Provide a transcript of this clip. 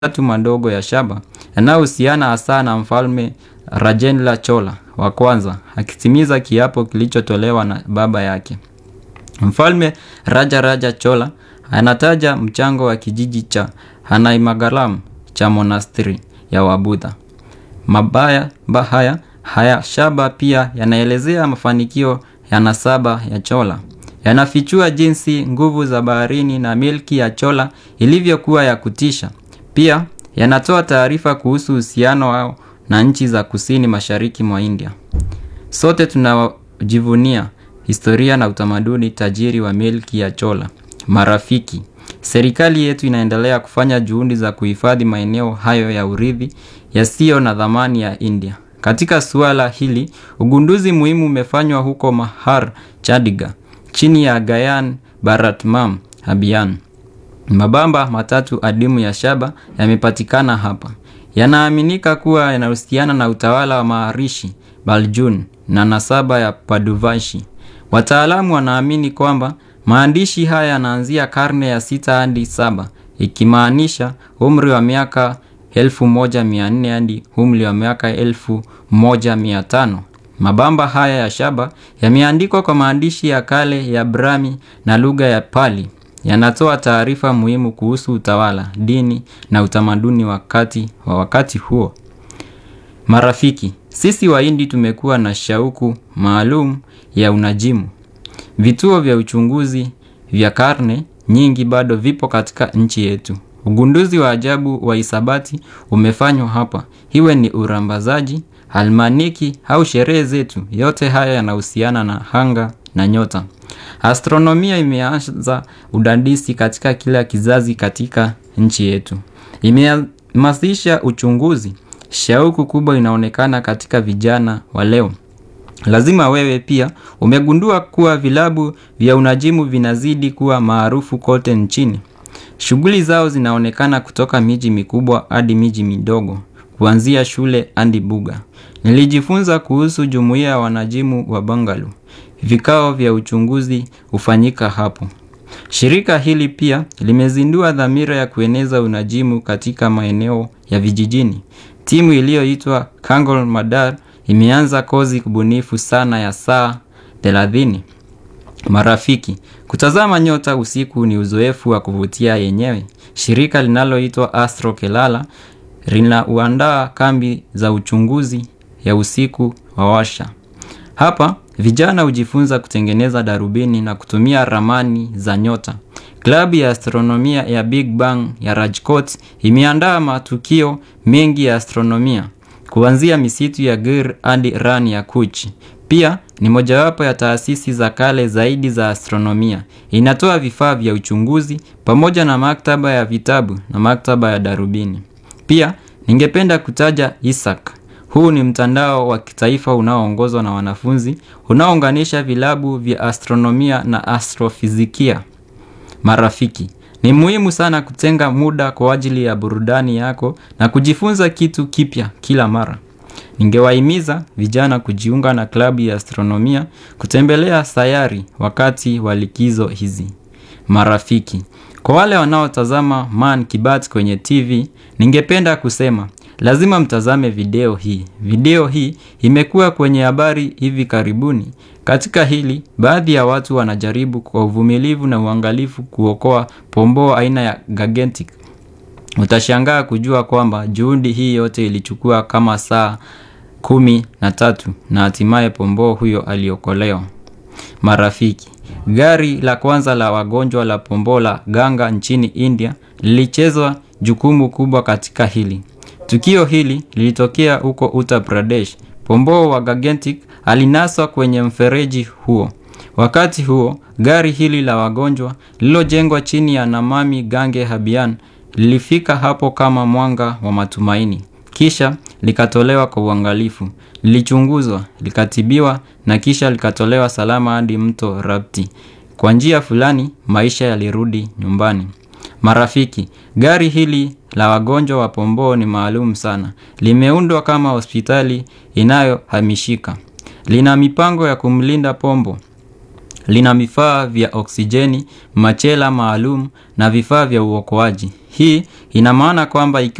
tatu madogo ya shaba yanayohusiana hasa na mfalme Rajendra Chola wa kwanza akitimiza kiapo kilichotolewa na baba yake. Mfalme Raja Raja Chola anataja mchango wa kijiji cha Hanaimagaram cha monasteri ya Wabudha. Mabaya haya haya shaba pia yanaelezea mafanikio ya nasaba ya Chola. Yanafichua jinsi nguvu za baharini na milki ya Chola ilivyokuwa ya kutisha. Pia yanatoa taarifa kuhusu uhusiano wao na nchi za kusini mashariki mwa India. Sote tunajivunia historia na utamaduni tajiri wa milki ya Chola. Marafiki, serikali yetu inaendelea kufanya juhudi za kuhifadhi maeneo hayo ya urithi yasiyo na dhamani ya India. Katika suala hili, ugunduzi muhimu umefanywa huko Mahar, Chandigarh, chini ya Gyan Bharatmam Abhiyan. Mabamba matatu adimu ya shaba yamepatikana hapa. Yanaaminika kuwa yanahusiana na utawala wa Maharishi Baljun na nasaba ya Paduvashi. Wataalamu wanaamini kwamba maandishi haya yanaanzia karne ya sita hadi saba, ikimaanisha umri wa miaka 1400 hadi umri wa miaka 1500. Mabamba haya ya shaba yameandikwa kwa maandishi ya kale ya Brahmi na lugha ya Pali. Yanatoa taarifa muhimu kuhusu utawala, dini na utamaduni wakati wa wakati huo. Marafiki, sisi Wahindi tumekuwa na shauku maalum ya unajimu. Vituo vya uchunguzi vya karne nyingi bado vipo katika nchi yetu. Ugunduzi wa ajabu wa hisabati umefanywa hapa, iwe ni urambazaji, almaniki au sherehe zetu. Yote haya yanahusiana na anga na nyota. Astronomia imeanza udadisi katika kila kizazi katika nchi yetu. Imehamasisha uchunguzi. Shauku kubwa inaonekana katika vijana wa leo. Lazima wewe pia umegundua kuwa vilabu vya unajimu vinazidi kuwa maarufu kote nchini. Shughuli zao zinaonekana kutoka miji mikubwa hadi miji midogo, kuanzia shule hadi buga. Nilijifunza kuhusu jumuiya ya wanajimu wa Bangalore. Vikao vya uchunguzi hufanyika hapo. Shirika hili pia limezindua dhamira ya kueneza unajimu katika maeneo ya vijijini. Timu iliyoitwa Kangol Madar imeanza kozi kubunifu sana ya saa 30. Marafiki, kutazama nyota usiku ni uzoefu wa kuvutia yenyewe. Shirika linaloitwa Astro Kelala linauandaa kambi za uchunguzi ya usiku wa washa. Hapa vijana hujifunza kutengeneza darubini na kutumia ramani za nyota. Klabu ya astronomia ya Big Bang ya Rajkot imeandaa matukio mengi ya astronomia kuanzia misitu ya Gir hadi Rani ya Kuch. Pia ni mojawapo ya taasisi za kale zaidi za astronomia. Inatoa vifaa vya uchunguzi pamoja na maktaba ya vitabu na maktaba ya darubini. Pia ningependa kutaja ISAC. Huu ni mtandao wa kitaifa unaoongozwa na wanafunzi unaounganisha vilabu vya astronomia na astrofizikia. Marafiki, ni muhimu sana kutenga muda kwa ajili ya burudani yako na kujifunza kitu kipya kila mara. Ningewahimiza vijana kujiunga na klabu ya astronomia, kutembelea sayari wakati wa likizo hizi. Marafiki, kwa wale wanaotazama Man Kibat kwenye TV, ningependa kusema lazima mtazame video hii. Video hii imekuwa kwenye habari hivi karibuni. Katika hili, baadhi ya watu wanajaribu kwa uvumilivu na uangalifu kuokoa pomboo aina ya Gigantic. Utashangaa kujua kwamba juhudi hii yote ilichukua kama saa kumi na tatu na hatimaye pomboo huyo aliokolewa. Marafiki, gari la kwanza la wagonjwa la pomboo la Ganga nchini India lilichezwa jukumu kubwa katika hili. Tukio hili lilitokea huko Uttar Pradesh. Pomboo wa Gigantic alinaswa kwenye mfereji huo. Wakati huo, gari hili la wagonjwa lililojengwa chini ya Namami Gange Abhiyan lilifika hapo kama mwanga wa matumaini. Kisha likatolewa kwa uangalifu. Lilichunguzwa, likatibiwa na kisha likatolewa salama hadi mto Rapti. Kwa njia fulani, maisha yalirudi nyumbani. Marafiki, gari hili la wagonjwa wa pomboo ni maalum sana. Limeundwa kama hospitali inayohamishika. Lina mipango ya kumlinda pombo lina vifaa vya oksijeni, machela maalum na vifaa vya uokoaji. Hii ina maana kwamba